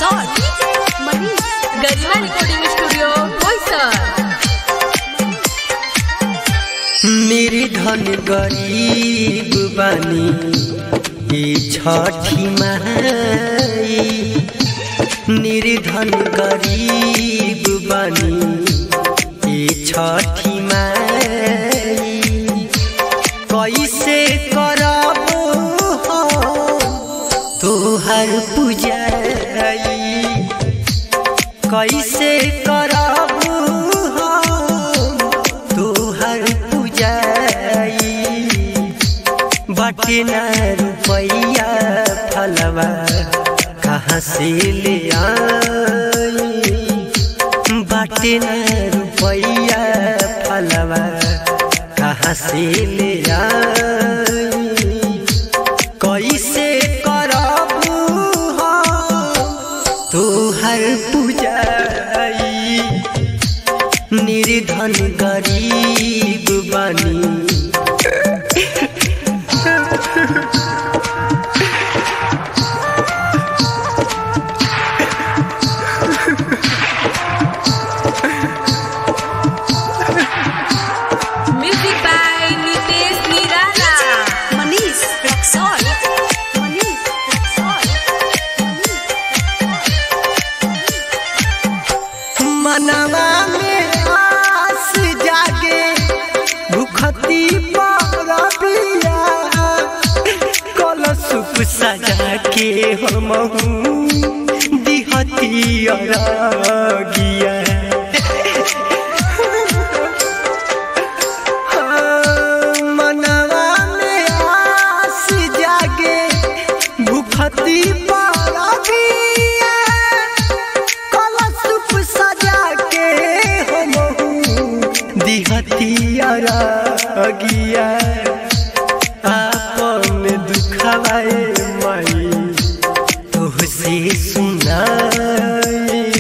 Resort. Garima recording studio Boisar निर्धन गरीब बानी ई छठी माई निर्धन गरीब बानी ई छठी माई कैसे करब तोहर पूजाई कैसे करब तोहर पूजाई बटे न रुपैया फलवा कहाँ से ले आई बटे न रुपैया फलवा कहाँ से ले आई कैसे करब तोहर पूजाई निर्धन गरीब बानी म्यूजिक बाय नितेश निराला मनीष Resort. मनीष मनवा में आस जागे भूखती परबिया कलशुप सजा के हम दिहती अरगिया मनवा में आस जागे भूखती परबिया कलशुप सजा के हम दिहतिया अगिया आपन दुखवाए माई तोहसे सुनाई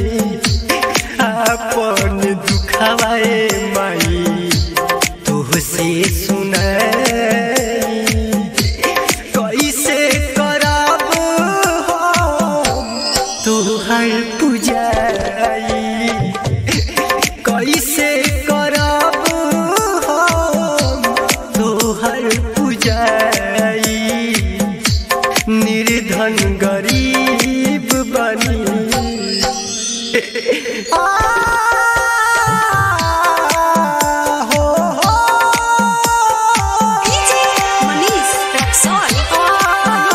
आपन दुखवाए माई तोहसे सुनाई कैसे करब हम तोहर पूजाई कैसे करब हम तोहर पूजाई निर्धन गरीब बनी आ, हो, हो, DJ Manish Resort.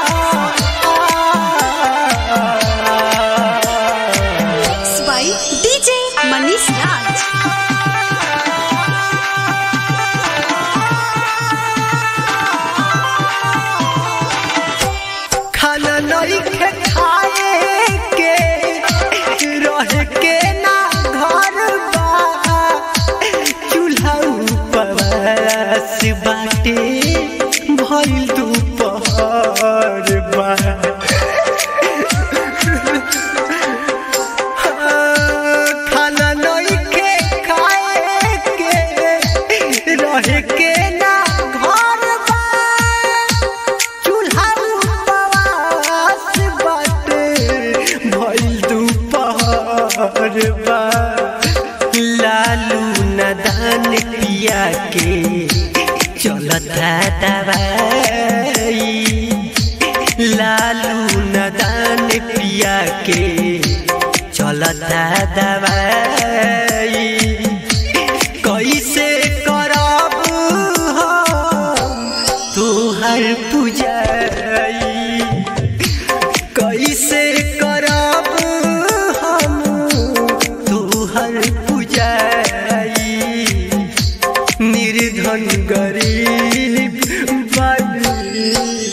Mixed by DJ Manish राज खाना नहीं खे खाए के रह के ना घर बा चूल्हा उपवास बाटे भइल दुपहर बा खाना नहीं के खाए के रह के ना घर बा चूल्हा उपवास बाटे भइल दुपहर बा लालू नदान पिया के चलता दवाई लालू नदान पिया के चलता दवाई कैसे करब हम तोहर पूजाई कैसे करब हम तोहर पूजाई निर्धन गरीब बनी